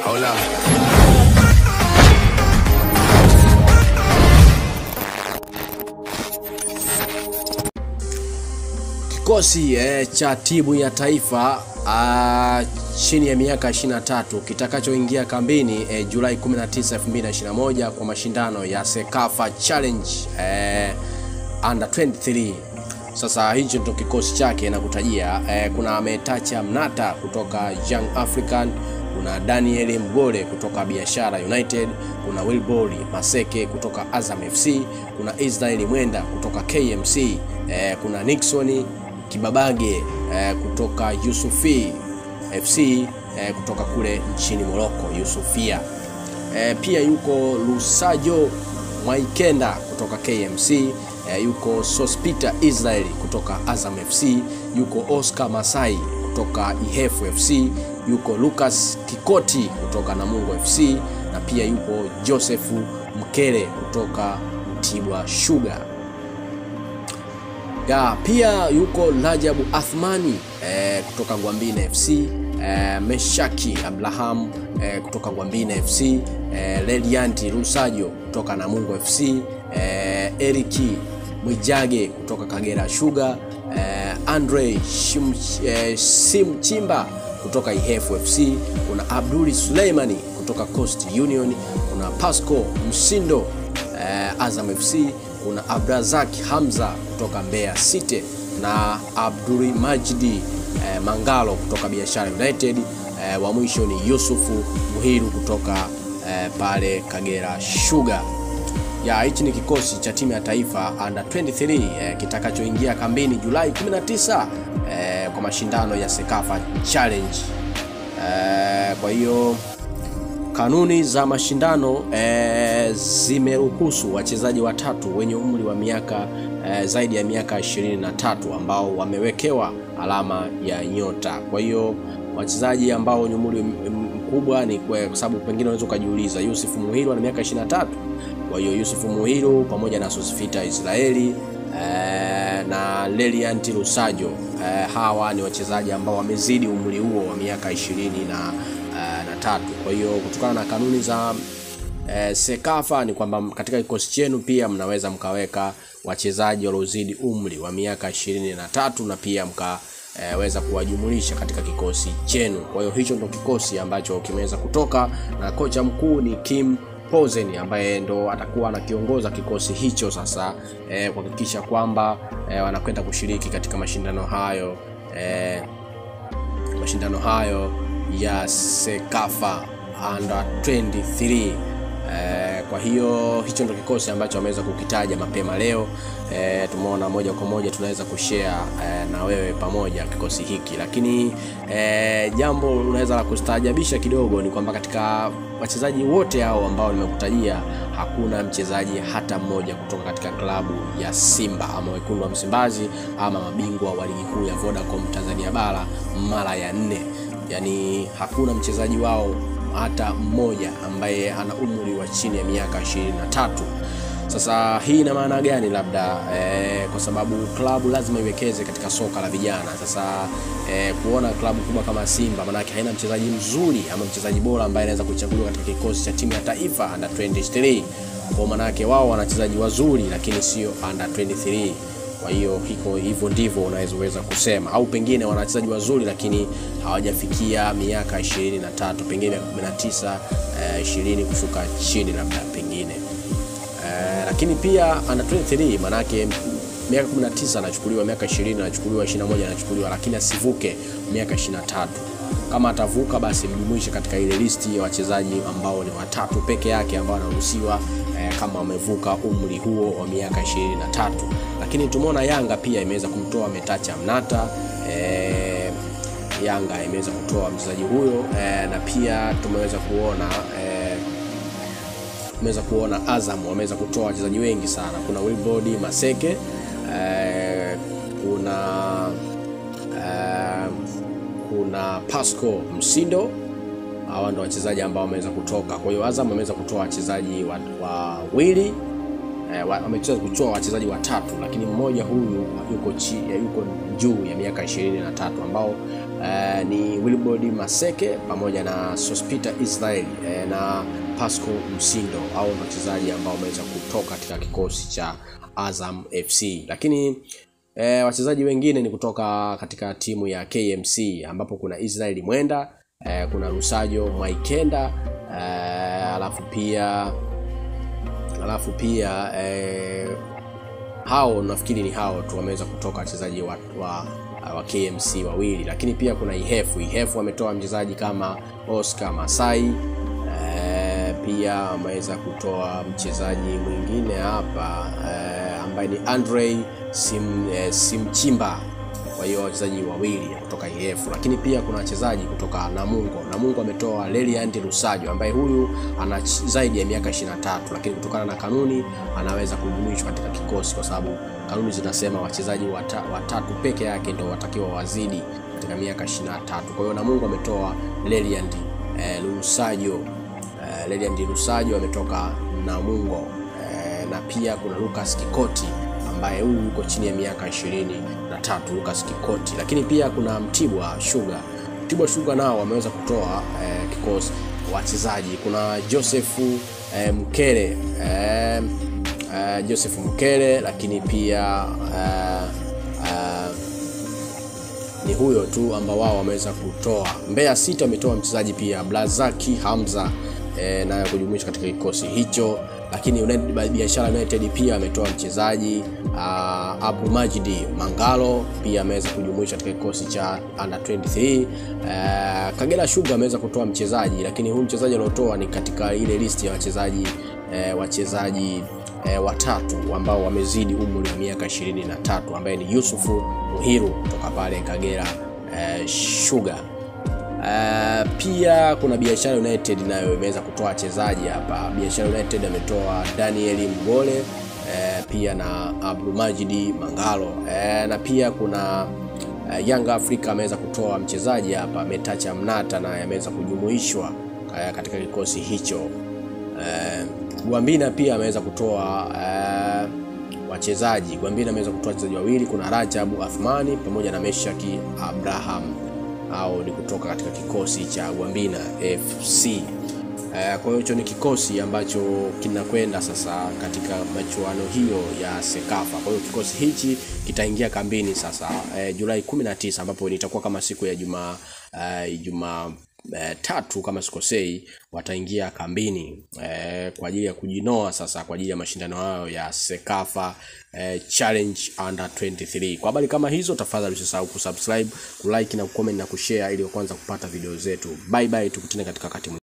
Hold up. Kikosi eh, cha timu ya taifa ah, chini ya miaka 23 kitakachoingia kambini eh, Julai 19, 2021 kwa mashindano ya Sekafa Challenge eh, under 23. Sasa hicho ndio kikosi chake na kutajia eh, kuna Metacha Mnata kutoka Young African, kuna Daniel Mgole kutoka Biashara United, kuna Wilbori Maseke kutoka Azam FC, kuna Israeli Mwenda kutoka KMC, eh, kuna Nixon Kibabage eh, kutoka Yusufi FC eh, kutoka kule nchini Morocco Yusufia. Eh, pia yuko Lusajo Mwaikenda kutoka KMC eh, yuko Sospita Israel kutoka Azam FC, yuko Oscar Masai kutoka Ihefu FC, yuko Lucas Kikoti kutoka Namungo FC na pia yupo Joseph Mkele kutoka Mtibwa Sugar ya pia yuko Rajabu Athmani eh, kutoka Gwambina FC eh, Meshaki Abraham eh, kutoka Gwambina FC eh, Lelianti Rusajo kutoka Namungo FC eh, Eriki Mwijage kutoka Kagera Sugar eh, Andre Shim, eh, Simchimba kutoka Ihefu FC kuna Abduli Suleimani kutoka Coast Union kuna Pasco Msindo eh, Azam FC kuna Abrazak Hamza kutoka Mbeya City na Abdul Majidi eh, Mangalo kutoka Biashara United eh, wa mwisho ni Yusufu Muhiru kutoka eh, pale Kagera Sugar. Ya hichi ni kikosi cha timu ya taifa under 23 eh, kitakachoingia kambini Julai 19 eh, kwa mashindano ya Sekafa Challenge. Eh, kwa hiyo Kanuni za mashindano e, zimeruhusu wachezaji watatu wenye umri wa miaka e, zaidi ya miaka 23 ambao wamewekewa alama ya nyota. Kwa hiyo wachezaji ambao wenye umri mkubwa ni kwa sababu pengine unaweza ukajiuliza, Yusuf Muhiru ana miaka 23. Kwa hiyo Yusuf Muhiru pamoja na Sosfita Israeli e, na Lelianti Lusajo e, hawa ni wachezaji ambao wamezidi umri huo wa miaka 20 na na tatu. Kwa hiyo kutokana na kanuni za e, Sekafa ni kwamba katika kikosi chenu pia mnaweza mkaweka wachezaji waliozidi umri wa miaka ishirini na tatu na pia mkaweza e, kuwajumulisha katika kikosi chenu. Kwa hiyo hicho ndo kikosi ambacho kimeweza kutoka na kocha mkuu ni Kim Pozen ambaye ndo atakuwa anakiongoza kikosi hicho sasa e, kuhakikisha kwamba e, wanakwenda kushiriki katika mashindano hayo e, mashindano hayo ya Sekafa under 23. Eh, kwa hiyo hicho ndio kikosi ambacho ameweza kukitaja mapema leo. Eh, tumeona moja kwa moja tunaweza kushare eh, na wewe pamoja kikosi hiki, lakini eh, jambo unaweza la kustaajabisha kidogo ni kwamba katika wachezaji wote hao ambao nimekutajia hakuna mchezaji hata mmoja kutoka katika klabu ya Simba ama wekundu wa Msimbazi ama mabingwa wa ligi kuu ya Vodacom Tanzania bara mara ya nne yaani hakuna mchezaji wao hata mmoja ambaye ana umri wa chini ya miaka 23. Sasa hii ina maana gani? Labda eh, kwa sababu klabu lazima iwekeze katika soka la vijana. Sasa eh, kuona klabu kubwa kama Simba maanake haina mchezaji mzuri ama mchezaji bora ambaye anaweza kuchaguliwa katika kikosi cha timu ya taifa under 23, kwa maanake wao wana wachezaji wazuri lakini sio under 23 kwa hiyo hiko hivyo ndivyo unaweza kusema, au pengine wana wachezaji wazuri lakini hawajafikia miaka 23, pengine miaka 19, eh, 20 kushuka chini labda pengine eh, lakini pia under 23 manake miaka 19 anachukuliwa, miaka 20 anachukuliwa, 21 anachukuliwa, lakini asivuke miaka 23. Kama atavuka basi mjumuishe katika ile listi ya wachezaji ambao ni watatu peke yake ambao wanaruhusiwa eh, kama wamevuka umri huo wa miaka 23. Lakini tumeona Yanga pia imeweza kumtoa Metacha Mnata eh, Yanga imeweza kutoa mchezaji huyo eh, na pia tumeweza kuona eh, tumeweza kuona Azam wameweza kutoa wachezaji wengi sana. Kuna Wilbodi Maseke eh, kuna eh, kuna Pasco Msindo. Hawa ndio wachezaji ambao wameweza kutoka. Kwa hiyo Azam ameweza kutoa wachezaji wawili wa wameweza kutoa wachezaji watatu, lakini mmoja huyu yuko chi, yuko juu ya miaka 23 ambao eh, ni Wilbrod Maseke pamoja na Sospita Israel eh, na Pasco Msindo au ni wachezaji ambao wameweza kutoka katika kikosi cha Azam FC, lakini E, wachezaji wengine ni kutoka katika timu ya KMC ambapo kuna Israel Mwenda e, kuna Rusajo Mwaikenda e, alafu pia alafu pia e, hao nafikiri ni hao tu wameweza kutoka wachezaji wa, wa, wa KMC wawili, lakini pia kuna Ihefu. Ihefu wametoa mchezaji kama Oscar Masai e, pia wameweza kutoa mchezaji mwingine hapa e, ambaye ni Andre Sim, eh, Simchimba. Kwa hiyo wachezaji wawili kutoka IF, lakini pia kuna wachezaji kutoka Namungo. Namungo ametoa Leliand Lusajo ambaye huyu ana zaidi ya miaka 23, lakini kutokana na kanuni anaweza kujumuishwa katika kikosi kwa sababu kanuni zinasema wachezaji wata, watatu peke yake ndio watakiwa wazidi katika miaka 23. Kwa hiyo Namungo ametoa Leliand eh, Lusajo eh, Leliand Lusajo ametoka Namungo eh, na pia kuna Lucas Kikoti ambaye huyu yuko chini ya miaka ishirini na tatu Lucas Kikoti, lakini pia kuna Mtibwa Sugar. Mtibwa Sugar nao wameweza kutoa eh, kikosi wachezaji. Kuna Joseph eh, Mkele eh, eh, Joseph Mkele, lakini pia eh, eh, ni huyo tu ambao wao wameweza kutoa. Mbeya City wametoa mchezaji pia Blazaki Hamza e, nayo kujumuishwa katika kikosi hicho, lakini United Biashara United pia ametoa mchezaji uh, Abu Majidi Mangalo pia ameweza kujumuishwa katika kikosi cha under 23. Uh, Kagera Sugar ameweza kutoa mchezaji, lakini huyu mchezaji aliotoa ni katika ile listi ya wachezaji eh, wachezaji eh, watatu ambao wamezidi umri wa miaka 23 ambaye ni Yusufu Muhiru kutoka pale Kagera eh, Sugar. Uh, pia kuna Biashara United nayo imeweza kutoa wachezaji hapa. Biashara United ametoa Daniel Mgole uh, pia na Abdulmajidi Mangalo uh, na pia kuna uh, Young Africa ameweza kutoa mchezaji hapa Metacha Mnata naye ameweza kujumuishwa uh, katika kikosi hicho. Uh, Gwambina pia ameweza kutoa uh, wachezaji. Gwambina ameweza kutoa wachezaji wawili, kuna Rajabu Athmani pamoja na Meshaki Abraham au ni kutoka katika kikosi cha Gwambina FC. Uh, kwa hiyo hicho ni kikosi ambacho kinakwenda sasa katika machuano hiyo ya Sekafa. Kwa hiyo kikosi hichi kitaingia kambini sasa uh, Julai 19 ambapo itakuwa kama siku ya Jumaa uh, Jumaa E, tatu kama sikosei, wataingia kambini e, kwa ajili ya kujinoa sasa kwa ajili ya mashindano hayo ya Sekafa e, Challenge Under 23. Kwa habari kama hizo, tafadhali usisahau kusubscribe, kulike na kucomment na kushare ili kwanza kupata video zetu. Bye bye, tukutane katika wakati